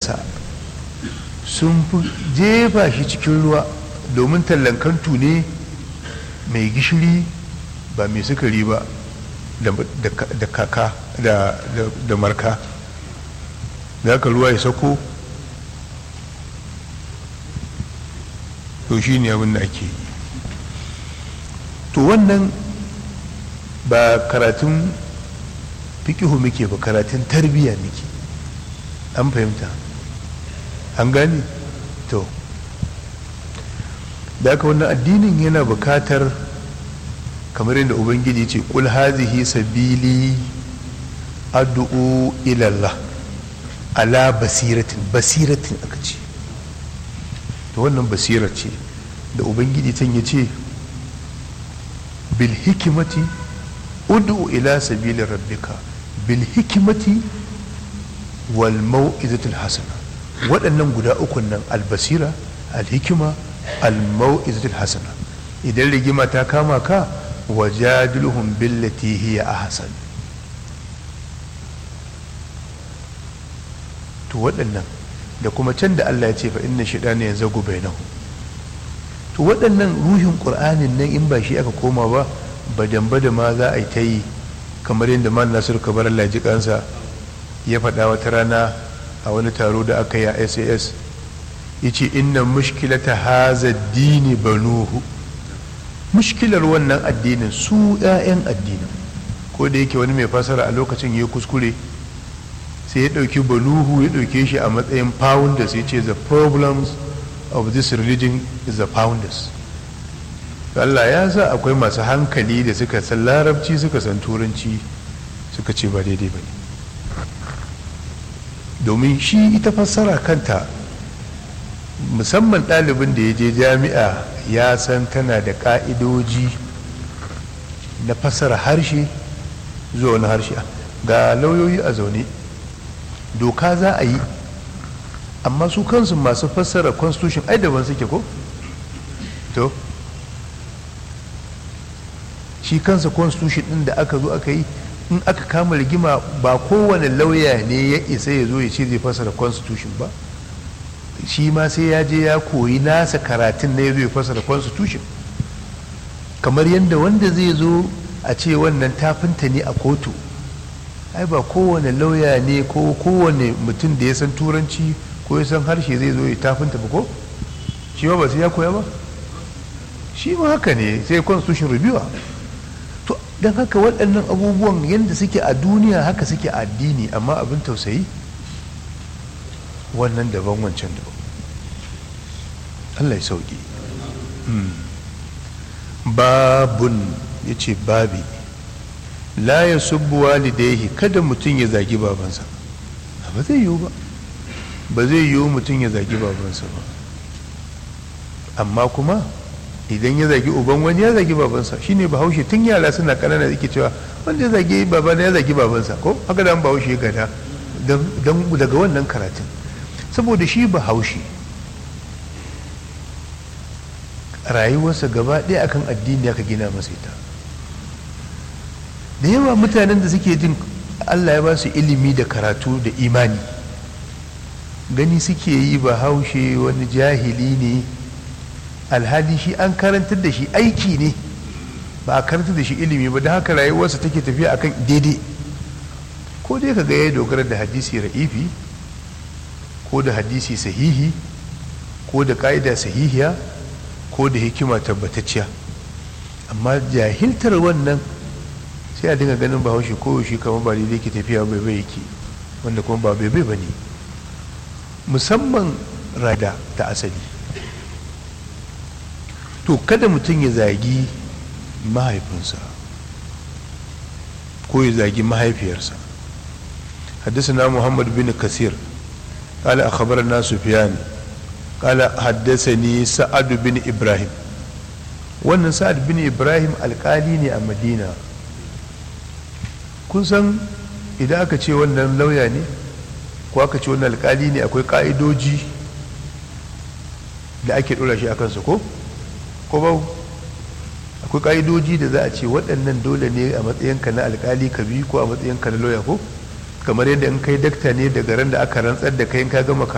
tallansa sun fi jefa shi cikin ruwa domin tallan kantu ne mai gishiri ba mai sukari ba da kaka da marka da aka ruwa ya sako to shi ne abin da ake yi to wannan ba karatun fikihu muke ba karatun tarbiyya muke an fahimta an gane to da aka wannan addinin yana bukatar kamar yadda ubangiji ce kul hazihi sabili addu'u ilallah ala basiratin basiratin aka ce to wannan basirar ce da ubangiji can ya ce bil hikimati ud'u ila sabili rabbika bil hikimati wal mau'izatul hasana waɗannan guda ukun nan albasira alhikima almau'izatul hasana idan rigima ta kama ka wajadilhum billati hiya ahsan to waɗannan da kuma can da Allah ya ce fa inna shaytana yanzagu bainahu to waɗannan ruhin qur'anin nan in ba shi aka koma ba badan bada ma za a yi ta yi kamar yadda man nasir kabar Allah ji kansa ya faɗa wata rana a wani taro da aka yi a SAS yace inna mushkilata haza dini banuhu mushkilar wannan addinin su 'ya'yan addinin ko da yake wani mai fasara a lokacin ya kuskure sai ya ɗauki banuhu ya ɗauke shi a matsayin founders ya ce the problems of this religion is the founders Allah ya sa akwai masu hankali da suka san larabci suka san turanci suka ce ba daidai ba ne domin shi ita fassara kanta musamman ɗalibin da ya je jami'a ya san tana da ƙa'idoji na fassara harshe zuwa wani harshe ga lauyoyi a zaune doka za a yi amma su kansu masu fassara constitution ai daban suke ko to shi kansa constitution din da aka zo aka yi in aka kama rigima ba kowane lauya ne ya isa ya zo ya ce zai fassara constitution ba shi ma sai ya je ya koyi nasa karatun na ya zo ya fassara constitution kamar yadda wanda zai zo a ce wannan tafinta ne a kotu ai ba kowane lauya ne ko kowane mutum da ya san turanci ko ya san harshe zai zo ya tafinta ba ko shi ma ba sai ya koya ba shi ma haka ne sai constitution review to don haka waɗannan abubuwan yadda suke a duniya haka suke a addini amma abin tausayi wannan daban wancan daban allah ya sauki babun ya ce babi la ya subbu walidaihi kada mutum ya zagi babansa ba zai yiwu ba ba zai yiwu mutum ya zagi babansa ba amma kuma idan ya zagi uban wani ya zagi babansa shine bahaushe tun yara suna kanana yake cewa wanda ya zagi babana ya zagi babansa ko haka da bahaushe gada daga wannan karatun saboda shi bahaushe rayuwarsa gaba ɗaya akan addini aka gina masa ita da yawa mutanen da suke jin allah ya ba su ilimi da karatu da imani gani suke yi bahaushe wani jahili ne alhali shi an karantar da shi aiki ne ba a karantar da shi ilimi ba da haka rayuwarsa take tafiya akan daidai ko dai ka ga ya dogara da hadisi ra'ifi ko da hadisi sahihi ko da ka'ida sahihiya ko da hikima tabbatacciya amma jahiltar wannan sai a dinga ganin bahaushe ko shi kamar ba daidai ke tafiya bai bai yake wanda kuma ba bai bai ba ne musamman rada ta asali to kada mutum ya zagi mahaifinsa ko ya zagi mahaifiyarsa حدثنا محمد بن كثير قال أخبرنا سفيان قال حدثني سعد بن إبراهيم wannan sa'ad bin ibrahim alkali ne a madina kun san idan aka ce wannan lauya ne ko aka ce wannan alkali ne akwai ka'idoji da ake ɗora shi a kansa ko ko ba akwai ka'idoji da za a ce waɗannan dole ne a matsayinka na alkali ka bi ko a matsayinka na lauya ko kamar yadda in kai dakta ne daga ran da aka rantsar da kai in ka gama